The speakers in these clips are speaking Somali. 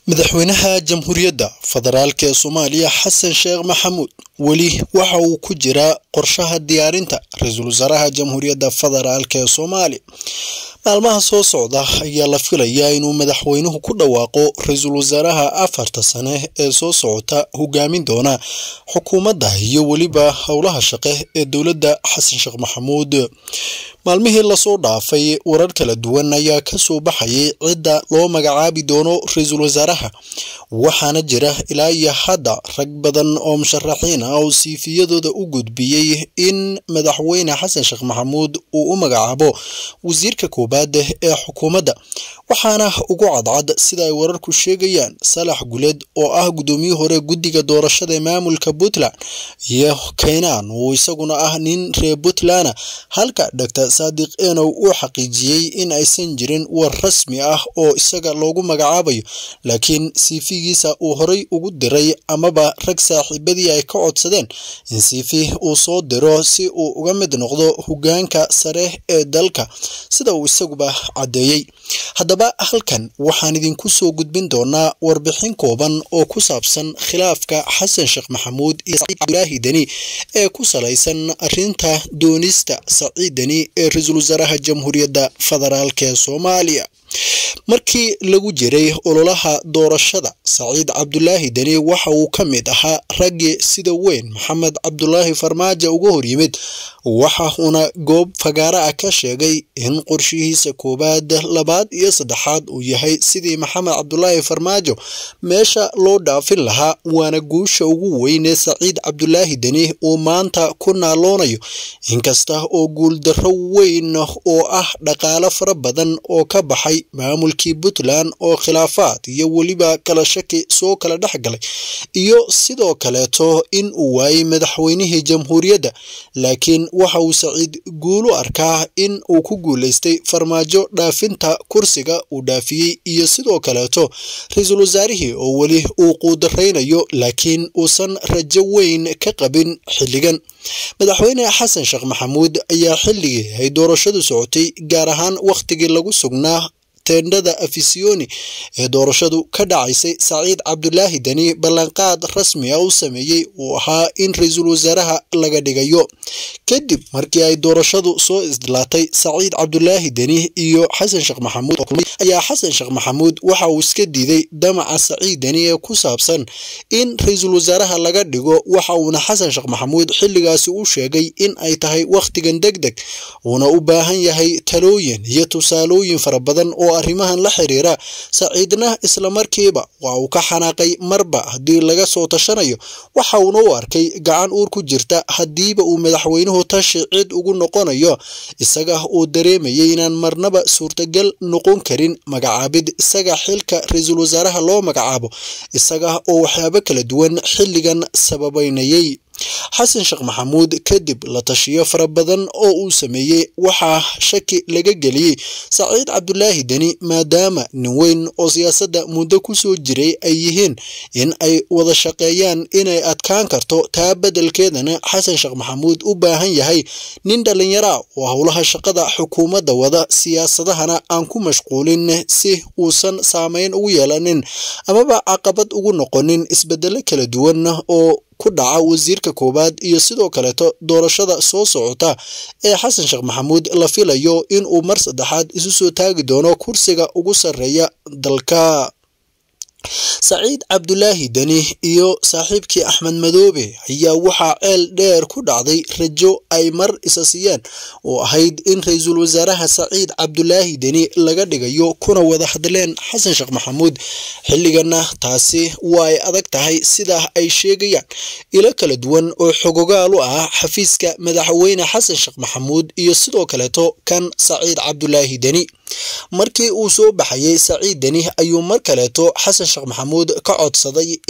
madaxweynaha jamhuuriyadda federaalk ee soomaaliya xasan sheekh maxamuud weli waxa uu ku jiraa qorshaha diyaarinta ra-iisul wasaaraha jamhuuriyadda federaalk ee soomaaliya maalmaha soo socda ayaa la filayaa inuu madaxweynuhu ku dhawaaqo ra-iisul wasaaraha afarta sane ee soo socota hogaamin doona xukuumadda iyo weliba howlaha shaqe ee dowladda xasan sheekh maxamuud maalmihii lasoo dhaafay warar kala duwan ayaa kasoo baxayay cidda loo magacaabi doono ra-iisul wasaaraha waxaana jira ilaa iyo hadda rag badan oo musharaxiin ah oo siifiyadooda u gudbiyey in madaxweyne xasan sheekh maxamuud uu u magacaabo wasiirka koobaad ee xukuumadda waxaana ugu cadcad sida ay wararku sheegayaan salax guleed oo ah guddoomiye hore guddiga doorashada ee maamulka puntland iyo kaynaan uu isaguna ah nin reer puntland halka dr saadiq enow uu xaqiijiyey in aysan jirin war rasmi ah oo isaga loogu magacaabayo laakiin siifigiisa uu horay ugu diray amaba rag saaxiibadii ay ka codsadeen in siifi uu soo diro si uu uga mid noqdo hogaanka sare ee dalka sida uu isaguba caddeeyey haddaba halkan waxaan idinku soo gudbin doonaa warbixin kooban oo ku saabsan khilaafka xasan sheekh maxamuud iyo saciid cabdulaahi deni ee ku salaysan arrinta doonista saciid deni ee ra-iisul wasaaraha jamhuuriyadda federaalk ee soomaaliya markii lagu jiray ololaha doorashada saciid cabdulaahi deni waxa uu ka mid ahaa raggii sida weyn maxamed cabdulaahi farmaajo uga horyimid waxa uuna goob fagaara ah ka sheegay in qorshihiisa koowaad labaad iyo saddexaad uu yahay sidii maxamed cabdulaahi farmaajo meesha loo dhaafin lahaa waana guusha ugu weynee saciid cabdulaahi deni uu maanta ku naaloonayo inkasta oo guuldarro weyn oo ah dhaqaalo fara badan oo ka baxay maamulkii puntland oo khilaafaad iyo weliba kala shaki soo kala dhex galay iyo sidoo kaleeto in uu waayey madaxweynihii jamhuuriyadda laakiin waxa uu saciid guulu arkaa in uu ku guulaystay farmaajo dhaafinta kursiga uu dhaafiyey iyo sidoo kaleeto ra-iisul wasaarihii oo weli uu quudaraynayo laakiin uusan rajo weyn ka qabin xilligan madaxweyne xasan sheekh maxamuud ayaa xilligii ay doorashadu socotay gaar ahaan wakhtigii lagu sugnaa tendhada afisiyoni ee doorashadu ka dhacaysay saciid cabdulaahi deni ballanqaad rasmi ah u sameeyey uu ahaa in ra-iisul wasaaraha laga dhigayo kadib markii ay doorashadu soo isdilaatay saciid cabdulaahi deni iyo xasan sheekh maxamuud ayaa xasan sheekh maxamuud waxa uu iska diiday damaca saciid deni ee ku saabsan in ra-iisul wasaaraha laga dhigo waxa uuna xasan sheekh maxamuud xilligaasi u sheegay in ay tahay wakhtigan deg deg uuna u baahan yahay talooyin iyo tusaalooyin fara badan oo arrimahan la xiriira saciidna islamarkiiba waa uu ka xanaaqay marba haddii laga soo tashanayo waxa uuna u arkay gacan uur ku jirta haddiiba uu madaxweynuhu tashi cid ugu noqonayo isaga uu dareemayay inaan marnaba suurtagal noqon karin magacaabid isaga xilka ra-iisul wasaaraha loo magacaabo isaga oo waxyaabo kala duwan xilligan sababeynayay xasan sheekh maxamuud kadib la tashiyo fara badan oo uu sameeyey waxaa shaki laga geliyey saciid cabdulaahi deni maadaama nin weyn oo siyaasadda muddo ku soo jiray ay yihiin in ay wada shaqeeyaan inay adkaan karto taa beddelkeedana xasan sheekh maxamuud u baahan yahay nin dhallinyara oo howlaha shaqada xukuumadda wada siyaasadahana aan ku mashquulin si uusan saameyn ugu yeelanin amaba caqabad ugu noqonin isbedelo kala duwan oo ku dhaca wasiirka koowaad iyo sidoo kaleeto doorashada soo socota ee xasan sheekh maxamuud la filayo in uu mar saddexaad isu soo taagi doono kursiga ugu sarreeya dalka saciid cabdulaahi deni iyo saaxiibkii axmed madoobe ayaa waxaa ceel dheer ku dhacday rajo ay mar isa siiyeen oo ahayd in ra-iisul wasaaraha saciid cabdulaahi deni laga dhigayo kuna wada hadleen xasan sheekh maxamuud xilligana taasi waa ay adag tahay sidaa ay sheegayaan ilo kala duwan oo xogogaal u ah xafiiska madaxweyne xasan sheekh maxamuud iyo sidoo kaleeto kan saciid cabdulaahi deni markii uu soo baxayay saciid deni ayuu mar kaleeto xasan sheekh maxamuud ka codsaday in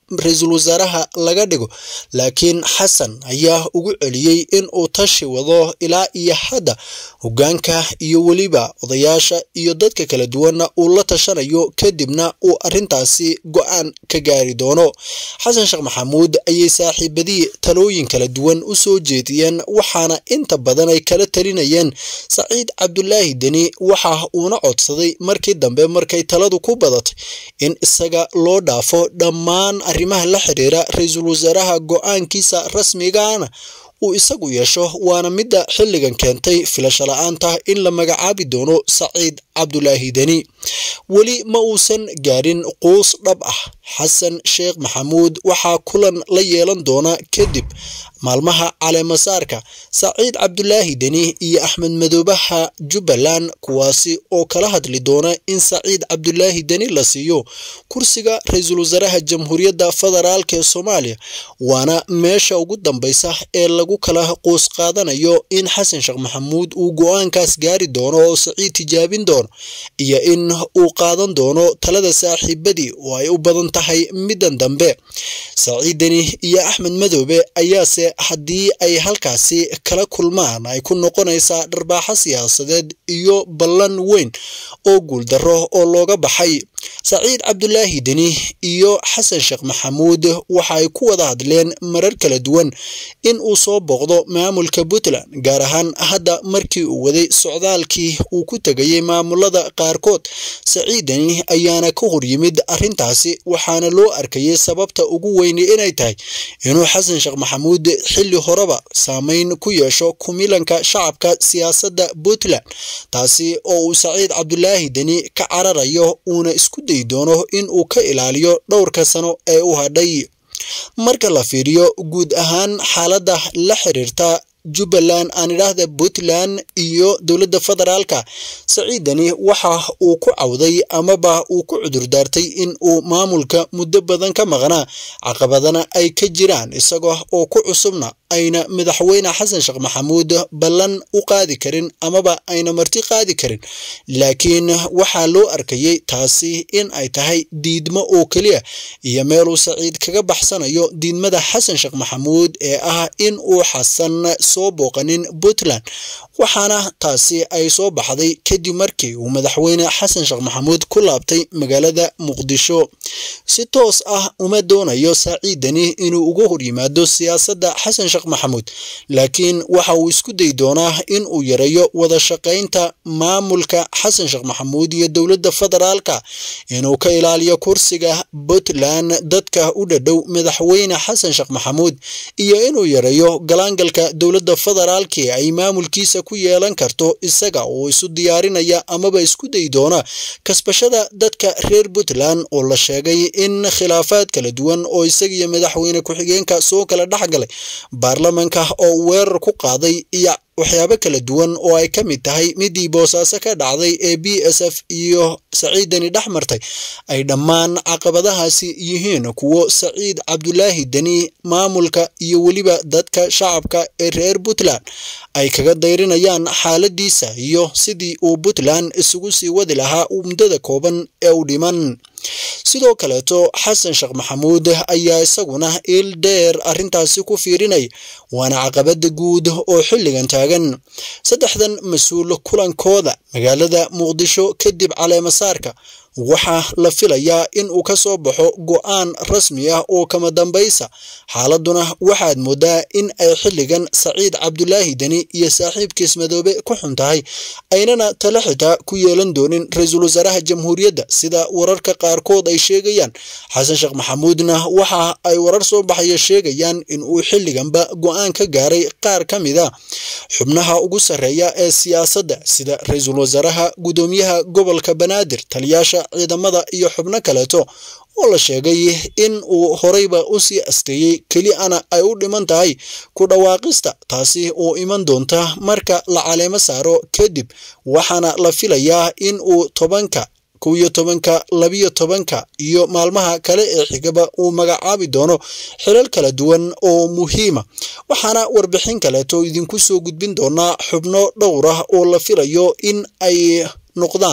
ra-iisul wasaaraha laga dhigo laakiin xasan ayaa ugu celiyey in uu tashi wado ilaa iyo hadda hoggaanka iyo weliba odayaasha iyo dadka kala duwanna uu la tashanayo kadibna uu arrintaasi go-aan ka gaari doono xasan sheekh maxamuud ayay saaxiibadii talooyin kala duwan u soo jeediyeen waxaana inta badan ay kala talinayeen saciid cabdulaahi deni waxa uuna codsaday markii dambe markay taladu ku badatay in isaga loo dhaafo dhammaan arrimaha la xiriira ra-iisul wasaaraha go-aankiisa rasmigaana uu isagu yeesho waana midda xilligan keentay filasho la-aanta in la magacaabi doono saciid cabdulaahi deni weli ma uusan gaarin quus dhab ah xasan sheekh maxamuud waxaa kulan la yeelan doona kadib maalmaha caleemasaarka saciid cabdulaahi deni iyo axmed madoobaha jubbaland kuwaasi oo kala hadli doona in saciid cabdulaahi deni la siiyo kursiga ra-iisul wasaaraha jamhuuriyadda federaalk ee soomaaliya waana meesha ugu dambeysa ee lagu kala quus qaadanayo in xasan sheekh maxamuud uu go-aankaas gaari doono oo saciid tijaabin doono iyo in uu qaadan doono talada saaxiibadii oo ay u badan tahay middan dambe saciid deni iyo axmed madoobe ayaase haddii ay halkaasi kala kulmaan ay ku noqonaysaa dharbaaxo siyaasadeed iyo ballan weyn oo guuldarro oo looga baxay saciid cabdulaahi deni iyo xasan sheekh maxamuud waxa ay ku wada hadleen marar kala duwan in uu soo booqdo maamulka puntland gaar ahaan hadda markii uu waday socdaalkii uu ku tegayay maamulada qaarkood saciid deni ayaana ka hor yimid arrintaasi waxaana loo arkayay sababta ugu weyni inay tahay inuu xasan sheekh maxamuud xilli horeba saameyn ku yeesho kumilanka shacabka siyaasadda puntland taasi oo uu saciid cabdulaahi deni ka cararayo uuna isku dayi doono in uu ka ilaaliyo dhowrka sano ee u hadhay marka la fiiriyo guud ahaan xaaladda la xiriirta jubbaland aan idhaahda puntland iyo dowladda federaalka saciidani waxa uu ku cawday amaba uu ku cudurdaartay in uu maamulka muddo badan ka maqnaa caqabadana ay ka jiraan isaga oo ku cusubna ayna madaxweyne xasan sheekh maxamuud ballan u qaadi karin amaba ayna marti qaadi karin laakiin waxaa loo arkayay taasi in ay tahay diidmo oo keliya iyo meeluu saciid kaga baxsanayo diidmada xasan sheekh maxamuud ee ah in uu xasan soo booqanin puntland waxaana taasi ay soo baxday kadib markii uu madaxweyne xasan sheekh maxamuud ku laabtay magaalada muqdisho si toos ah uma doonayo saciidani inuu uga hor yimaado siyaasadda xasan sheekh maxamuud laakiin waxa uu isku dayi doonaa in uu yareeyo wada shaqaynta maamulka xasan sheekh maxamuud iyo dowladda federaalka inuu ka ilaaliyo kursiga puntland dadka u dhadhow madaxweyne xasan sheekh maxamuud iyo inuu yareeyo galaangalka dowladda federaalki ay maamulkiisa ku yeelan karto isaga oo isu diyaarinaya amaba isku dayi doona kasbashada dadka reer puntland oo la sheegay in khilaafaad kala duwan oo isaga iyo madaxweyne ku-xigeenka soo kala dhexgalay baarlamanka oo weerar ku qaaday iyo waxyaabo kala duwan oo ay ka mid tahay midii boosaaso ka dhacday ee b s f iyo saciidani dhex martay ay dhammaan caqabadahaasi yihiin kuwo saciid cabdulaahi deni maamulka iyo weliba dadka shacabka ee reer puntland ay kaga dayrinayaan xaaladiisa iyo sidii uu puntland isugu sii wadi lahaa muddada kooban ee u dhiman sidoo kaleeto xasan sheekh maxamuud ayaa isaguna il dheer arrintaasi ku fiirinaya waana caqabada guud oo xilligan taagan saddexdan mas-uul kulankooda magaalada muqdisho kadib caleemasaarka waxaa la filayaa in uu ka soo baxo go-aan rasmi ah oo kama dambaysa xaaladuna waxaad moodaa in ay xilligan saciid cabdulaahi deni iyo saaxiibkiis madoobe ku xun tahay aynana tala xitaa ku yeelan doonin ra-iisul wasaaraha jamhuuriyadda sida wararka qaarkood ay sheegayaan xasan sheekh maxamuudna waxa ay warar soo baxaya sheegayaan in uu xilliganba go-aan ka gaaray qaar ka mid a xubnaha ugu sarreeya ee siyaasadda sida ra-iisul wasaaraha gudoomiyaha gobolka banaadir taliyaasha ciidamada iyo xubno kaleeto oo la sheegay in uu horeyba u sii asteeyey keli ana ay u dhiman tahay ku dhawaaqista taasi oo iman doonta marka la caleemo saaro kadib waxaana la filayaa in uu tobanka kow iyo tobanka labiyo tobanka iyo maalmaha kale ee xigaba uu magacaabi doono xilal kala duwan oo muhiima waxaana warbixin kaleeto idinku soo gudbin doonaa xubno dhowr ah oo la filayo in ay noqdaan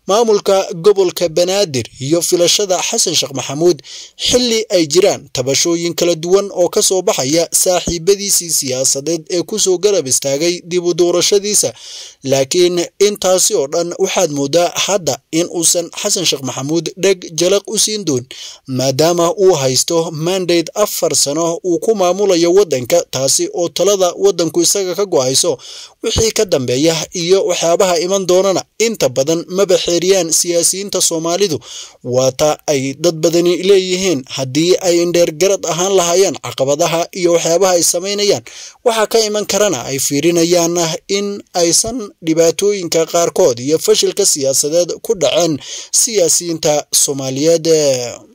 maamulka gobolka banaadir iyo filashada xasan sheekh maxamuud xilli ay jiraan tabashooyin kala duwan oo ka soo baxaya saaxiibadiisii siyaasadeed ee kusoo garab istaagay dib u doorashadiisa laakiin intaasi oo dhan waxaad moodaa hadda in uusan xasan sheekh maxamuud dheg jalaq u siin doon maadaama uu haysto mandate afar sano uu ku maamulayo waddanka taasi oo talada waddanku isaga ka go-ayso wixii ka dambeeya iyo waxyaabaha iman doonana inta badan maba xeeriyaan siyaasiyiinta soomaalidu waata ay dad badani leeyihiin haddii ay indheergarad ahaan lahaayeen caqabadaha iyo waxyaabaha ay samaynayaan waxaa ka iman karana ay fiirinayaan in aysan dhibaatooyinka qaarkood iyo fashilka siyaasadeed ku dhaceen siyaasiyiinta soomaaliyeed